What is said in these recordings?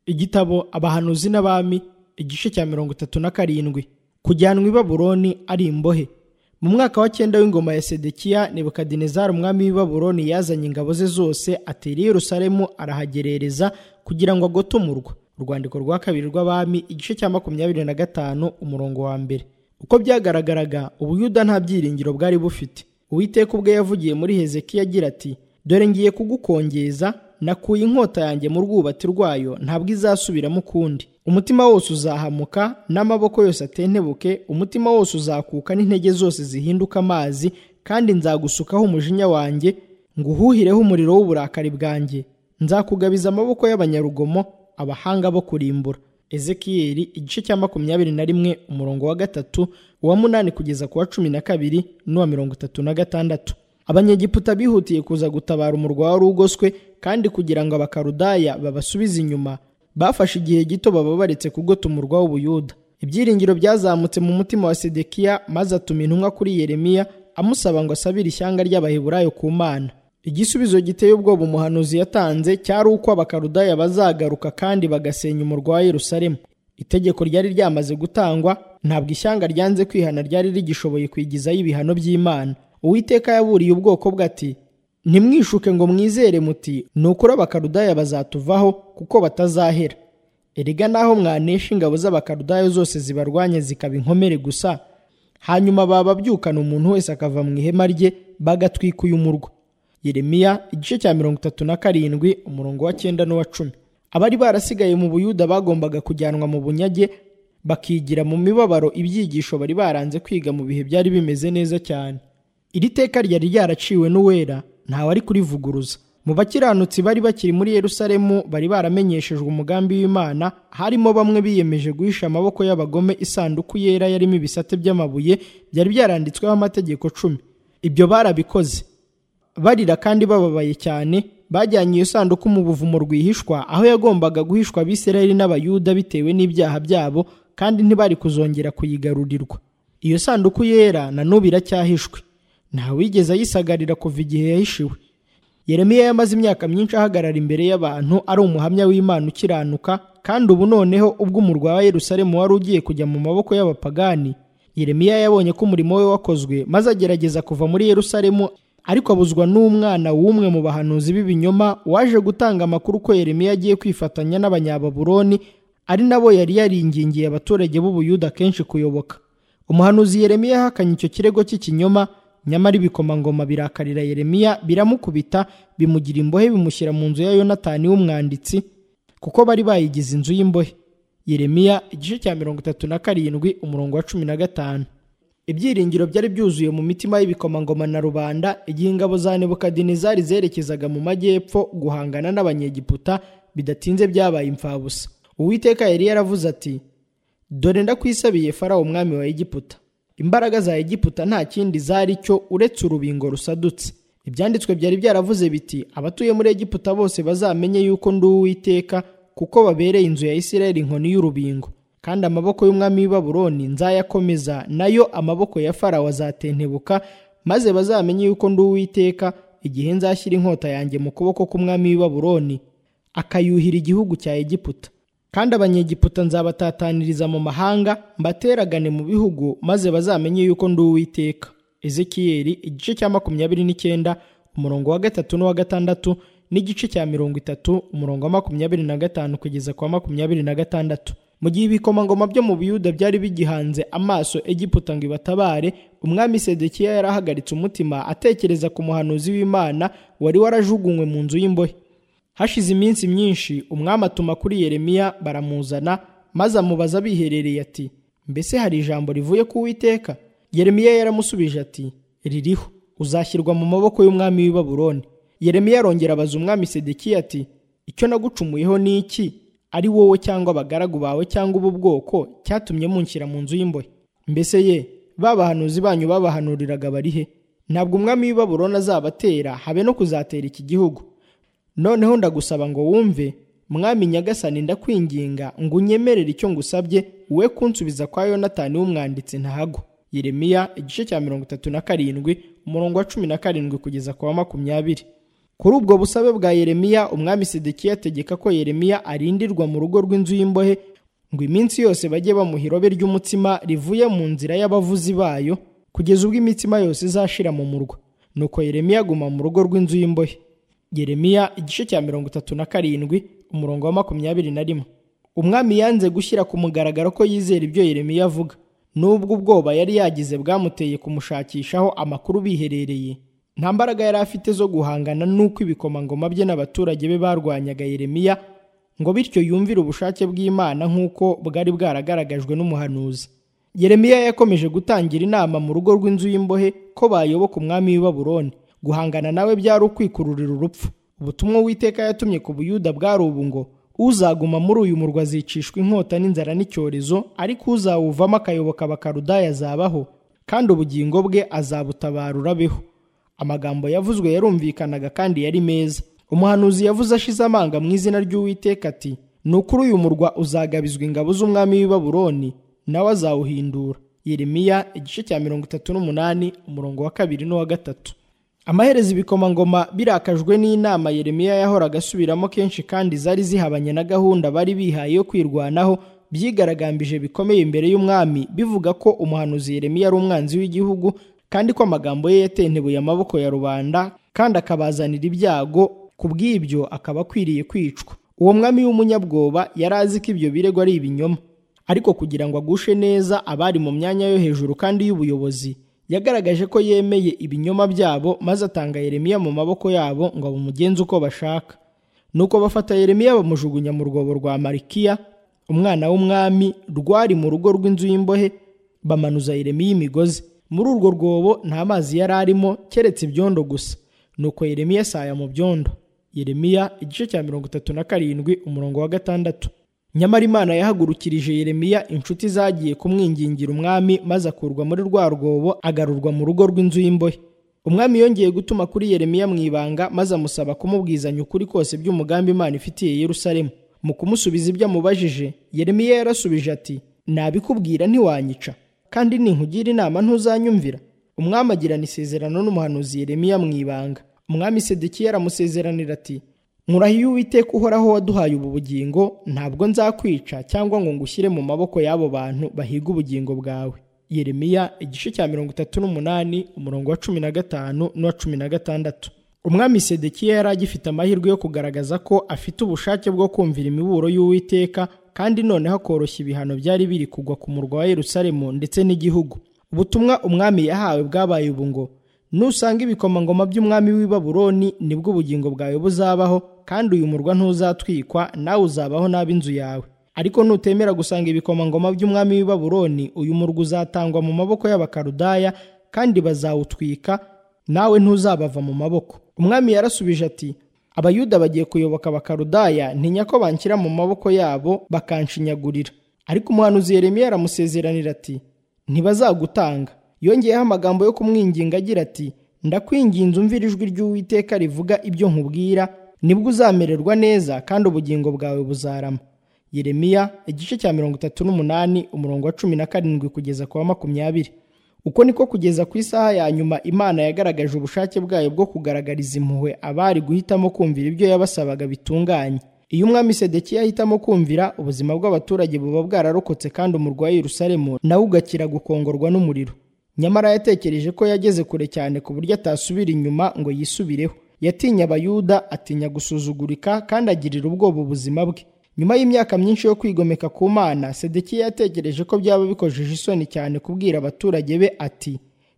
igitabo abahanuzi n'abami igice cya mirongo itatu na karindwi kujyanwa i babuloni ari imbohe mu mwaka wa cyenda w'ingoma ya sedekiya nebukadinezari umwami w'i babuloni yazanye ingabo ze zose atera i yerusalemu arahagerereza kugira ngo agote umurwa urwandiko rwa kabiri rw'abami igice cya makumyabiri na gatanu umurongo wa mbere uko byagaragaraga ubuyuda nta byiringiro bwari bufite uwiteka ubwe yavugiye muri hezekiya agira ati dore ngiye kugukongeza nakuye inkota yanjye mu rwubati rwayo ntabwo izasubiramo ukundi umutima wose uzahamuka n'amaboko yose atentebuke umutima wose uzakuka n'intege zose zihinduka amazi kandi nzagusukaho umujinya wanjye nguhuhireho umuriro w'uburakari bwanjye nzakugabiza amaboko y'abanyarugomo abahanga bo kurimbura ezekiyeli igice cya makumyabiri na rimwe umurongo wa gatatu uwa munani kugeza ku wa cumi na kabiri n'uwa mirongo itatu na gatandatu abanyegiputa bihutiye kuza gutabara umurwa wari ugoswe kandi kugira ngo abakarudaya babasubize inyuma bafashe igihe gito baba baretse kugota umurwa w'ubuyuda ibyiringiro byazamutse mu mutima wa sedekiya maze atuma intumwa kuri yeremiya amusaba ngo asabire ishyanga ry'abaheburayo ku mana igisubizo giteye ubwoba umuhanuzi yatanze cyari uko abakarudaya bazagaruka kandi bagasenya umurwa wa yerusalemu itegeko ryari ryamaze gutangwa ntabwo ishyanga ryanze kwihana ryari rigishoboye kwigizaho ibihano by'imana uwiteka yaburiye ubwoko bwe ati ntimwishuke ngo mwizere muti nukuri abakarudaya bazatuvaho kuko batazahera erega naho mwanesha ingabo z'abakarudaya zose zibarwanya zikaba inkomere gusa hanyuma bababyukana umuntu wese akava mu ihema rye bagatwika uyu murwa yeremiya igice cya mirongo itatu na karindwi umurongo wa cyenda n'uwa cumi abari barasigaye mu buyuda bagombaga kujyanwa mu bunyage bakigira mu mibabaro ibyigisho bari baranze kwiga mu bihe byari bimeze neza cyane iri teka ryari ryaraciwe n'uwera ntawe ari kurivuguruza mu bakiranutsi bari bakiri muri yerusalemu bari baramenyeshejwe umugambi w'imana harimo bamwe biyemeje guhisha amaboko y'abagome isanduku yera yarimo ibisate by'amabuye byari byaranditsweho amategeko cumi ibyo barabikoze barira kandi bababaye cyane bajyanye iyo sanduku mu buvumo rwihishwa aho yagombaga guhishwa abisirayeli n'abayuda bitewe n'ibyaha byabo kandi ntibari kuzongera kuyigarurirwa iyo sanduku yera na n'ubu iracyahishwe ntawigeze ayisagarira kuva igihe yahishiwe yeremiya yamaze imyaka myinshi ahagarara imbere y'abantu ari umuhamya w'imana ukiranuka kandi ubu noneho ubwo umurwa wa yerusalemu wari ugiye kujya mu maboko y'abapagani yeremiya yabonye ko umurimo we wakozwe maze agerageza kuva muri yerusalemu ariko abuzwa n'umwana w'umwe mu bahanuzi b'ibinyoma waje gutanga amakuru ko yeremiya agiye kwifatanya n'abanyababuroni ari nabo yari yaringingiye abaturage b'ubuyuda kenshi kuyoboka umuhanuzi yeremiya yahakanye icyo kirego cy'ikinyoma nyamara ibikomangoma birakarira yeremiya biramukubita bimugira imbohe bimushyira mu nzu ya yonatani w'umwanditsi kuko bari bayigize inzu y'imbohe yeremiya igice cya mirongo itatu na karindwi umurongo wa cumi na gatanu ibyiringiro byari byuzuye mu mitima y'ibikomangoma na rubanda igihe ingabo za nebukadinezari zerekezaga mu majyepfo guhangana n'abanyegiputa bidatinze byabaye imfabusa uwiteka yari yaravuze ati dore ndakwisabiye farawo umwami wa egiputa imbaraga za egiputa nta kindi zari cyo uretse urubingo rusadutse ibyanditswe byari byaravuze biti abatuye muri egiputa bose bazamenye yuko ndi uwiteka kuko babereye inzu ya isirayeli inkoni y'urubingo kandi amaboko y'umwami w'i babuloni nzayakomeza nayo amaboko ya farawo azatentebuka maze bazamenye yuko ndi uwiteka igihe nzashyira inkota yanjye mu kuboko k'umwami w'i babuloni akayuhira igihugu cya egiputa kandi abanyegiputa nzabatataniriza mu mahanga mbateragane mu bihugu maze bazamenye yuko ndi uwiteka ezekiyeli igice cya makumyabiri n'icyenda umurongo wa gatatu n'uwa gatandatu n'igice cya mirongo itatu umurongo wa makumyabiri na gatanu kugeza kwa makumyabiri na gatandatu mu gihe ibikomangoma byo mu biyuda byari bigihanze amaso egiputa ngo ibatabare umwami sedekiya yari ahagaritse umutima atekereza ku muhanuzi w'imana wari warajugunywe mu nzu y'imbohe hashize iminsi myinshi umwami atuma kuri yeremiya baramuzana maze amubaza biherereye ati mbese hari ijambo rivuye ku witeka yeremiya yaramusubije ati ririho uzashyirwa mu maboko y'umwami w'i babuloni yeremiya arongera abaza umwami sedekiya ati icyo nagucumuyeho ni iki ari wowe cyangwa abagaragu bawe cyangwa ubu bwoko cyatumye munshyira mu nzu y'imbohe mbese ye ba bahanuzi banyu babahanuriraga barihe ntabwo umwami w'i babuloni azabatera habe no kuzatera iki gihugu noneho ndagusaba ngo wumve mwami nyagasani ndakwinginga ngo unyemerere icyo ngusabye we kunsubiza kwa yonatani w'umwanditsi ntahagwa yeremiya igice cya mirongo itatu na karindwi umurongo wa cumi na karindwi kugeza ku wa makumyabiri kuri ubwo busabe bwa yeremiya umwami sedekiya ategeka ko yeremiya arindirwa mu rugo rw'inzu y'imbohe ngo iminsi yose bajye bamuha irobe ry'umutsima rivuye mu nzira y'abavuzi bayo kugeza ubwo imitsima yose izashira mu murwa nuko yeremiya aguma mu rugo rw'inzu y'imbohe yeremiya igice cya mirongo itatu na karindwi umurongo wa makumyabiri na rimwe umwami yanze gushyira ku mugaragaro ko yizera ibyo yeremiya avuga n'ubwo ubwoba yari yagize bwamuteye kumushakishaho amakuru biherereye nta mbaraga yari afite zo guhangana n'uko ibikomangoma bye n'abaturage be barwanyaga yeremiya ngo bityo yumvire ubushake bw'imana nk'uko bwari bwaragaragajwe n'umuhanuzi yeremiya yakomeje gutangira inama mu rugo rw'inzu y'imbohe ko bayoboka umwami w'i Babuloni guhangana nawe byari ukwikururira urupfu ubutumwa uwiteka yatumye ku buyuda bwari ubu ngo uzaguma muri uyu murwa azicishwa inkota n'inzara n'icyorezo ariko uzawuvamo akayoboka abakarudaya azabaho kandi ubugingo bwe azabutabarura abeho amagambo yavuzwe yarumvikanaga kandi yari meza umuhanuzi yavuze ashize amanga mu izina ry'uwiteka ati ni ukuri uyu murwa uzagabizwa ingabo z'umwami w'i Babuloni nawe azawuhindura yeremiya igice cya mirongo itatu n'umunani umurongo wa kabiri n'uwa gatatu amaherezo ibikomangoma birakajwe n'inama yeremiya yahoraga asubiramo kenshi kandi zari zihabanye na gahunda bari bihaye yo kwirwanaho byigaragambije bikomeye imbere y'umwami bivuga ko umuhanuzi yeremiya ari umwanzi w'igihugu kandi ko amagambo ye yatentebuye amaboko ya rubanda kandi akabazanira ibyago ku bw'ibyo akaba akwiriye kwicwa uwo mwami w'umunyabwoba yari azi ko ibyo birego ari ibinyoma ariko kugira ngo agushe neza abari mu myanya yo hejuru kandi y'ubuyobozi yagaragaje ko yemeye ibinyoma byabo maze atanga yeremiya mu maboko yabo ngo bumugenze uko bashaka nuko bafata yeremiya bamujugunya mu rwobo rwa marikiya umwana w'umwami rwari mu rugo rw'inzu y'imbohe bamanuza yeremiya imigozi muri urwo rwobo nta mazi yari arimo keretse ibyondo gusa nuko yeremiya asaya mu byondo yeremiya igice cya mirongo itatu na karindwi umurongo wa gatandatu nyamara imana yahagurukirije yeremiya inshuti zagiye kumwingingira umwami maze akurwa muri rwa rwobo agarurwa mu rugo rw'inzu y'imbohe umwami yongeye gutuma kuri yeremiya mu ibanga maze amusaba kumubwizanya ukuri kose by'umugambi imana ifitiye yerusalemu mu kumusubiza ibyo amubajije yeremiya yarasubije ati nabikubwira ntiwanyica kandi ninkugira inama ntuzanyumvira umwami agirana isezerano n'umuhanuzi yeremiya mu ibanga umwami sedekiya aramusezeranira ati Murahiye uwiteka uhoraho waduhaye ubu bugingo ntabwo nzakwica cyangwa ngo ngushyire mu maboko y'abo bantu bahiga ubugingo bwawe yeremiya igice cya mirongo itatu n'umunani umurongo wa cumi na gatanu n'uwa cumi na gatandatu umwami sedekiya yari agifite amahirwe yo kugaragaza ko afite ubushake bwo kumvira imiburo y'uwiteka kandi noneho akoroshya ibihano byari biri kugwa ku murwa wa yerusalemu ndetse n'igihugu ubutumwa umwami yahawe bwabaye ubu ngo nusanga ibikomangoma by'umwami w'i Babuloni nibwo ubugingo bwawe buzabaho kandi uyu murwa ntuzatwikwa nawe uzabaho n'ab'inzu yawe ariko nutemera gusanga ibikomangoma by'umwami w'i Babuloni uyu murwa uzatangwa mu maboko y'abakarudaya kandi bazawutwika nawe ntuzabava mu maboko umwami yarasubije ati abayuda bagiye kuyoboka abakarudaya ntinya ko banshyira mu maboko yabo bakanshinyagurira ariko umuhanuzi Yeremiya aramusezeranira ati ntibazagutanga yongeyeho amagambo yo kumwinginga agira ati ndakwinginze umvira ijwi ry'uwiteka rivuga ibyo nkubwira nibwo uzamererwa neza kandi ubugingo bwawe buzarama yeremiya igice cya mirongo itatu n'umunani umurongo wa cumi na karindwi kugeza ku wa makumyabiri uko niko kugeza ku isaha ya nyuma imana yagaragaje ubushake bwayo bwo kugaragariza impuhwe abari guhitamo kumvira ibyo yabasabaga bitunganye iyo umwami sedekiya ahitamo kumvira ubuzima bw'abaturage buba bwararokotse kandi umurwa wa yerusalemu nawe ugakira gukongorwa n'umuriro nyamara yatekereje ko yageze kure cyane ku buryo atasubira inyuma ngo yisubireho yatinya abayuda atinya gusuzugurika kandi agirira ubwoba ubuzima bwe nyuma y'imyaka myinshi yo kwigomeka ku mana sedekiya yatekereje ko byaba bikojeje isoni cyane kubwira abaturage be ati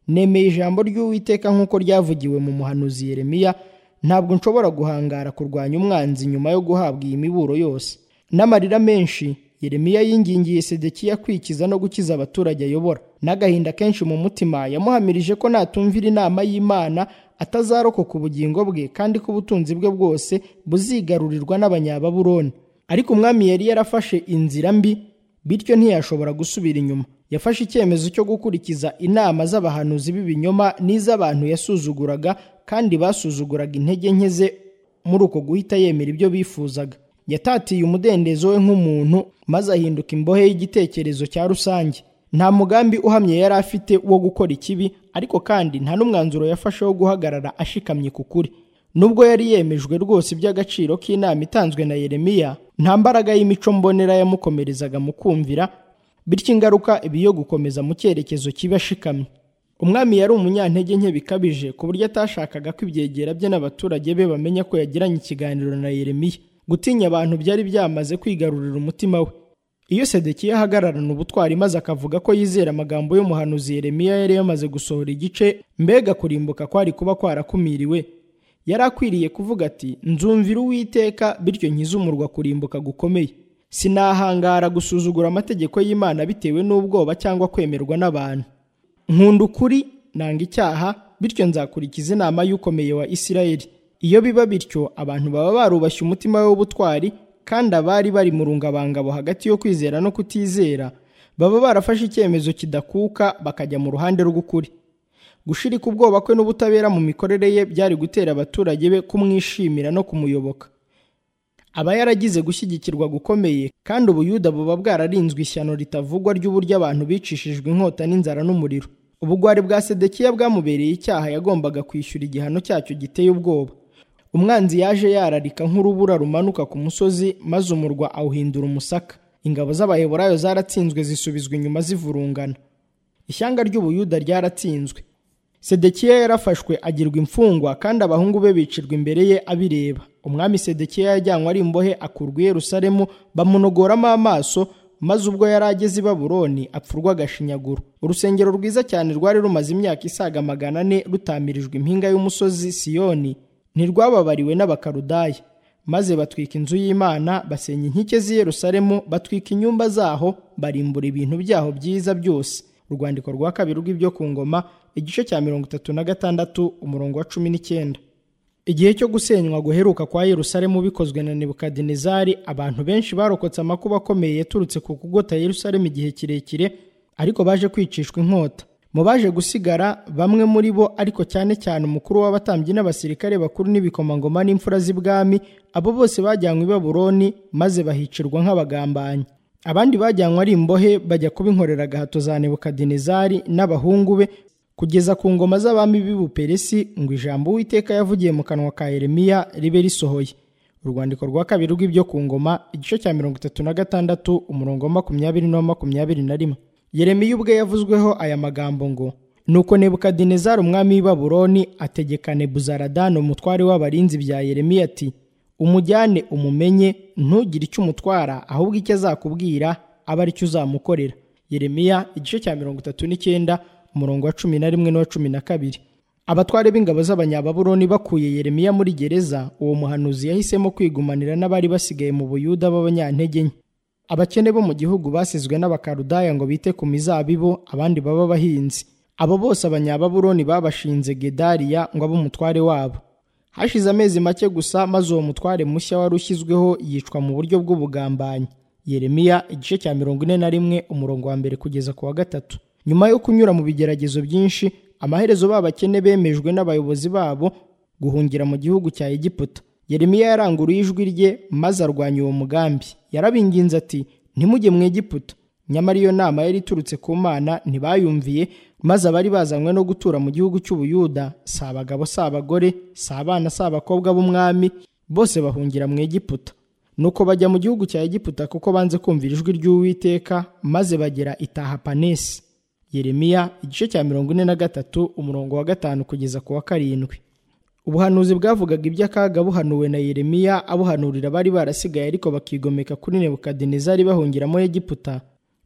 nemeye ijambo ry'uwiteka nk'uko ryavugiwe mu muhanuzi yeremiya ntabwo nshobora guhangara kurwanya umwanzi nyuma yo guhabwa iyi miburo yose n'amarira menshi yeremiya yingingiye sedekiya kwikiza no gukiza abaturage ayobora n'agahinda kenshi mu mutima yamuhamirije ko natumvira inama y'imana atazarokoka ubugingo bwe kandi ko ubutunzi bwe bwose buzigarurirwa n'abanyababuroni ariko umwami yari yarafashe inzira mbi bityo ntiyashobora gusubira inyuma yafashe icyemezo cyo gukurikiza inama z'abahanuzi b'ibinyoma n'iz'abantu yasuzuguraga kandi basuzuguraga intege nke ze muri uko guhita yemera ibyo bifuzaga yatatiye umudendezo we nk'umuntu maze ahinduka imbohe y'igitekerezo cya rusange nta mugambi uhamye yari afite wo gukora ikibi ariko kandi nta n'umwanzuro yafashe wo guhagarara ashikamye ku kuri nubwo yari yemejwe rwose iby'agaciro k'inama itanzwe na yeremiya nta mbaraga y'imico mbonera yamukomerezaga mu kumvira bityo ingaruka iba iyo gukomeza mu cyerekezo kiba ashikamye umwami yari umunyantege nke bikabije ku buryo atashakaga ko ibyegera bye n'abaturage be bamenya ko yagiranye ikiganiro na yeremiya gutinya abantu byari byamaze kwigarurira umutima we iyo sedekiya ahagararana ubutwari maze akavuga ko yizera amagambo y'umuhanuzi yeremiya yari yamaze gusohora igice mbega kurimbuka kwari kuba kwarakumiriwe yari akwiriye kuvuga ati nzumvira uwiteka bityo nkize umurwa kurimbuka gukomeye sinahangara gusuzugura amategeko y'imana bitewe n'ubwoba cyangwa kwemerwa n'abantu nkunda ukuri nanga icyaha bityo nzakurikiza inama y'ukomeye wa isirayeli iyo biba bityo abantu baba barubashye umutima we w'ubutwari kandi abari bari mu rungabangabo hagati yo kwizera no kutizera baba barafashe icyemezo kidakuka bakajya mu ruhande rw'ukuri gushirika ubwoba kwe n'ubutabera mu mikorere ye byari gutera abaturage be kumwishimira no kumuyoboka aba yaragize gushyigikirwa gukomeye kandi ubuyuda buba bwararinzwe ishyano ritavugwa ry'uburyo abantu bicishijwe inkota n'inzara n'umuriro ubugwari bwa sedekiya bwamubereye icyaha yagombaga kwishyura igihano cyacyo giteye ubwoba umwanzi yaje yararika nk'urubura rumanuka ku musozi maze umurwa awuhindura umusaka ingabo z'abaheburayo zaratsinzwe zisubizwa inyuma zivurungana ishyanga ry'ubuyuda ryaratsinzwe sedekiya yarafashwe agirwa imfungwa kandi abahungu be bicirwa imbere ye abireba umwami sedekiya yajyanywe ari imbohe akurwa i yerusalemu bamunogoramo amaso maze ubwo yari ageze i babuloni apfurwa agashinyaguro urusengero rwiza cyane rwari rumaze imyaka isaga magana ane rutamirijwe impinga y'umusozi siyoni ntirwababariwe n'abakarudaya maze batwika inzu y'imana basenya inkike z'i yerusalemu batwika inyumba zaho barimbura ibintu byaho byiza byose urwandiko rwa kabiri rw'ibyo ku ngoma igice cya mirongo itatu na gatandatu umurongo wa cumi n'icyenda igihe cyo gusenywa guheruka kwa yerusalemu bikozwe na nebukadinezari abantu benshi barokotse amakuba akomeye yaturutse ku kugota yerusalemu igihe kirekire ariko baje kwicishwa inkota mu baje gusigara bamwe muri bo ariko cyane cyane umukuru w'abatambyi n'abasirikare bakuru n'ibikomangoma n'imfura z'ibwami abo bose bajyanywe i babuloni maze bahicirwa nk'abagambanyi abandi bajyanywe ari imbohe bajya kubinkorera agahato za nebukadinezari n'abahungu be kugeza ku ngoma z'abami b'i buperesi ngo ijambo uwiteka yavugiye mu kanwa ka yeremiya ribe risohoye urwandiko rwa kabiri rw'ibyo ku ngoma igice cya mirongo itatu na gatandatu umurongo wa makumyabiri n'uwa makumyabiri na rimwe yeremiya ubwe yavuzweho aya magambo ngo nuko nebukadinezari umwami w'i babuloni ategeka nebuzaradani umutware w'abarinzi bya yeremiya ati umujyane umumenye ntugire icyo umutwara ahubwo icyo azakubwira aba aricyo uzamukorera yeremiya igice cya mirongo itatu n'icyenda umurongo wa cumi na rimwe n'uwa cumi na kabiri abatware b'ingabo z'abanyababuroni bakuye yeremiya muri gereza uwo muhanuzi yahisemo kwigumanira n'abari basigaye mu buyuda b'abanyantege nke abakene bo mu gihugu basizwe n'abakarudaya ngo bite ku mizabibu abandi baba abahinzi abo bose abanyababuroni babashinze gedariya ngo abe umutware wabo hashize amezi make gusa maze uwo mutware mushya wari ushyizweho yicwa mu buryo bw'ubugambanyi yeremiya igice cya mirongo ine na rimwe umurongo wa mbere kugeza ku wa gatatu nyuma yo kunyura mu bigeragezo byinshi amaherezo b'abakene bemejwe n'abayobozi babo guhungira mu gihugu cya egiputa yeremiya yaranguruye ijwi rye maze arwanya uwo mugambi yarabinginze ati ntimujye mu egiputa nyamara iyo nama yari iturutse ku mana ntibayumviye maze abari bazanywe no gutura mu gihugu cy'ubuyuda si abagabo si abagore si abana si abakobwa b'umwami bose bahungira mu egiputa nuko bajya mu gihugu cya egiputa kuko banze kumvira ijwi ry'uwiteka maze bagera itahapanesi yeremiya igice cya mirongo ine na gatatu umurongo wa gatanu kugeza ku wa karindwi ubuhanuzi bwavugaga iby'akaga buhanuwe na yeremiya abuhanurira abari barasigaye ariko bakigomeka kuri nebukadinezari bahungira muri egiputa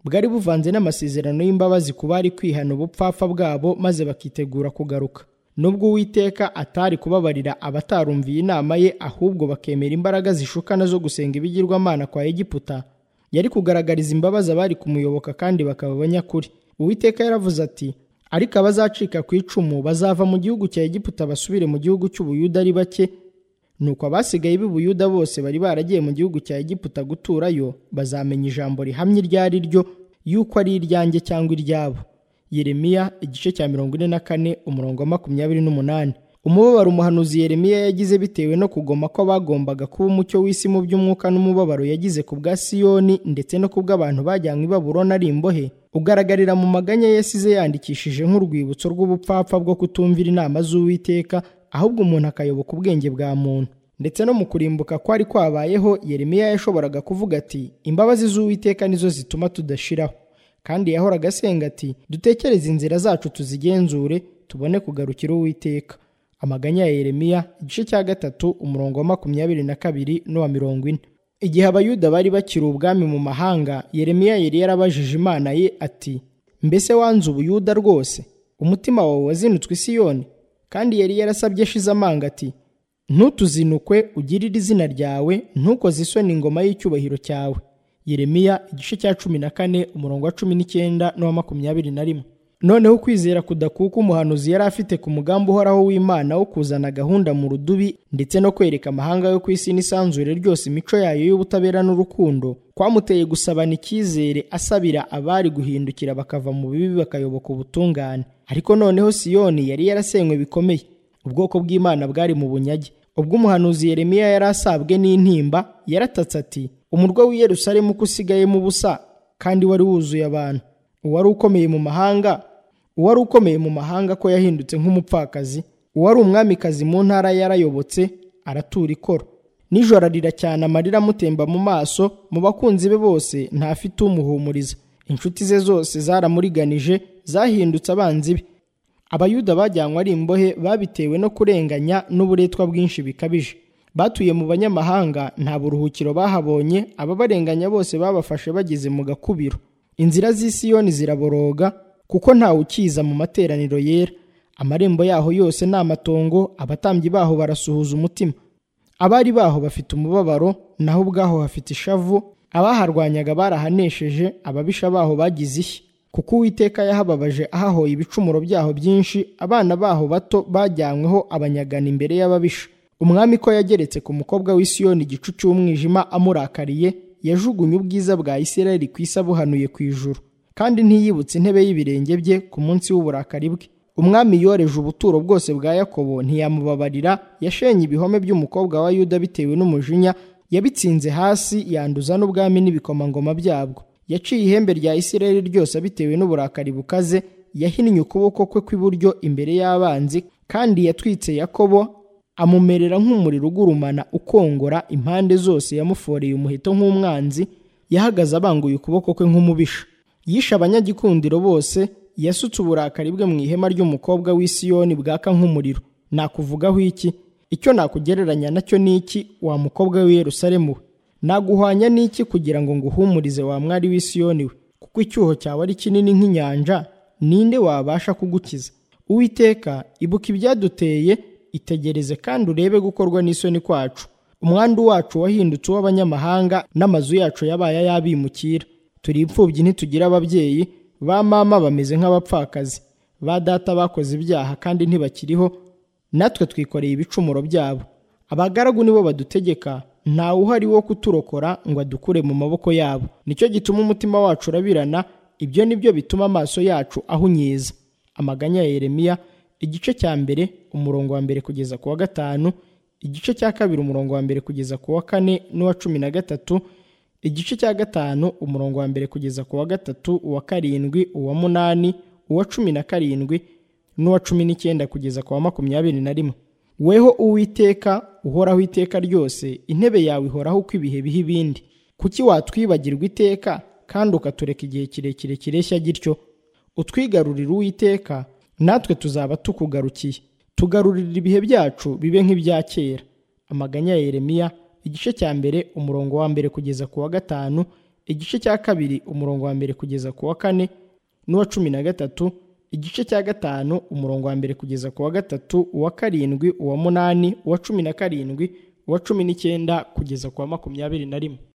bwari buvanze n'amasezerano y'imbabazi ku bari kwihana ubupfapfa bwabo maze bakitegura kugaruka nubwo uwiteka atari kubabarira abatarumviye inama ye ahubwo bakemera imbaraga zishukana zo gusenga ibigirwamana kwa egiputa yari kugaragariza imbabazi abari kumuyoboka kandi bakaba abanyakuri uwiteka yaravuze ati ariko abazacika ku icumu bazava mu gihugu cya egiputa basubire mu gihugu cy'ubuyuda ari bake nuko abasigaye b'ubuyuda bose bari baragiye mu gihugu cya egiputa guturayo bazamenya ijambo rihamye iryo ari ryo yuko ari iryanjye cyangwa iryabo yeremiya igice cya mirongo ine na kane umurongo wa makumyabiri n'umunani umubabaro umuhanuzi yeremiya yagize bitewe no kugoma ko bagombaga kuba umucyo w'isi mu by'umwuka n'umubabaro yagize ku bwa siyoni ndetse no ku bw'abantu bajyanywe i babuloni ari imbohe ugaragarira mu maganya yasize yandikishije nk'urwibutso rw'ubupfapfa bwo kutumvira inama z'uwiteka ahubwo umuntu akayoboka ubwenge bwa muntu ndetse no mu kurimbuka kwari kwabayeho yeremiya yashoboraga kuvuga ati imbabazi z'uwiteka nizo zituma tudashiraho kandi yahoraga asenga ati dutekereze inzira zacu tuzigenzure tubone kugarukira uwiteka amaganya ya yeremiya igice cya gatatu umurongo wa makumyabiri na kabiri n'uwa mirongo ine igihe abayuda bari bakiri ubwami mu mahanga yeremiya yari yarabajije imana ye ati mbese wanze ubuyuda rwose umutima wawe wazinutswe isiyoni kandi yari yarasabye ashize amanga ati ntutuzinukwe ugirire izina ryawe ntukoze isoni ingoma y'icyubahiro cyawe yeremiya igice cya cumi na kane umurongo wa cumi n'icyenda n'uwa makumyabiri na rimwe noneho ukwizera kudakuka umuhanuzi yari afite ku mugambi uhoraho w'imana wo kuzana gahunda mu rudubi ndetse no kwereka amahanga yo ku isi n'isanzure ryose imico yayo y'ubutabera n'urukundo kwamuteye gusabana icyizere asabira abari guhindukira bakava mu bibi bakayoboka ubutungane ariko noneho siyoni yari yarasenywe bikomeye ubwoko bw'imana bwari mu bunyage ubwo umuhanuzi yeremiya yari asabwe n'intimba yaratatse ati umurwa w'i yerusalemu ko usigayemo ubusa kandi wari wuzuye abantu uwari ukomeye mu mahanga uwari ukomeye mu mahanga ko yahindutse nk'umupfakazi uwari umwamikazi mu ntara yarayobotse aratura ikoro nijoro arira cyane amarira amutemba mu maso mu bakunzi be bose ntafite umuhumuriza inshuti ze zose zaramuriganije zahindutse abanzi be abayuda bajyanywe ari imbohe babitewe no kurenganya n'uburetwa bwinshi bikabije batuye mu banyamahanga nta buruhukiro bahabonye ababarenganya bose babafashe bageze mu gakubiro inzira z'i Siyoni ziraboroga kuko ntawe ukiza mu materaniro yera amarembo yaho yose ni amatongo abatambyi baho barasuhuza umutima abari baho bafite umubabaro naho ubwaho hafite ishavu abaharwanyaga barahanesheje ababisha baho bagize ishya kuko uwiteka yahababaje ahahoye ibicumuro byaho byinshi abana baho bato bajyanyweho abanyagana imbere y'ababisha umwami ko yageretse ku mukobwa w'i Siyoni igicu cy'umwijima amurakariye yajugunye ubwiza bwa Isirayeli ku isi abuhanuye ku ijuru kandi ntiyibutse intebe y'ibirenge bye ku munsi w'uburakari bwe umwami yoreje ubuturo bwose bwa Yakobo ntiyamubabarira yashenye ibihome by'umukobwa wa Yuda bitewe n'umujinya yabitsinze hasi yanduza n'ubwami n'ibikomangoma byabwo yaciye ihembe rya Isirayeli ryose bitewe n'uburakari bukaze yahinnye ukuboko kwe kw'iburyo imbere y'abanzi kandi yatwitse Yakobo amumerera nk'umuriro ugurumana ukongora impande zose yamuforeye umuheto nk'umwanzi yahagaze abanguye ukuboko kwe nk'umubisha yishe abanyagikundiro bose yasutse uburakari bwe mu ihema ry'umukobwa w'i Siyoni bwaka nk'umuriro nakuvugaho iki icyo nakugereranya nacyo ni iki wa mukobwa w'i Yerusalemu we naguhwanya n'iki kugira ngo nguhumurize wa mwari w'i Siyoni we kuko icyuho cyawe ari kinini nk'inyanja ninde wabasha kugukiza uwiteka ibuka ibyaduteye itegereze kandi urebe gukorwa n'isoni kwacu umwandu wacu wahindutse uw'abanyamahanga n'amazu yacu yabaye ay'abimukira turi imfubyi ntitugira ababyeyi ba mama bameze nk'abapfakazi ba data bakoze ibyaha kandi ntibakiriho natwe twikoreye ibicumuro byabo abagaragu nibo badutegeka ntawe uhari wo kuturokora ngo adukure mu maboko yabo nicyo gituma umutima wacu urabirana ibyo nibyo bituma amaso yacu ahunyiza amaganya ya yeremiya igice cya mbere umurongo wa mbere kugeza ku wa gatanu igice cya kabiri umurongo wa mbere kugeza ku wa kane n'uwa cumi na gatatu igice cya gatanu umurongo wa mbere kugeza ku wa gatatu uwa karindwi uwa munani uwa cumi na karindwi n'uwa cumi n'icyenda kugeza ku wa makumyabiri na rimwe weho uwiteka uhoraho iteka ryose intebe yawe ihoraho uko ibihe biha ibindi kuki watwibagirwa iteka kandi ukatureka igihe kirekire kireshya gityo utwigarurira uwiteka natwe tuzaba tukugarukiye tugarurira ibihe byacu bibe nk'ibya kera amaganya ya yeremiya igice cya mbere umurongo wa mbere kugeza ku wa gatanu igice cya kabiri umurongo wa mbere kugeza ku wa kane n'uwa cumi na gatatu igice cya gatanu umurongo wa mbere kugeza ku wa gatatu uwa karindwi uwa munani uwa cumi na karindwi uwa cumi n'icyenda kugeza ku wa makumyabiri na rimwe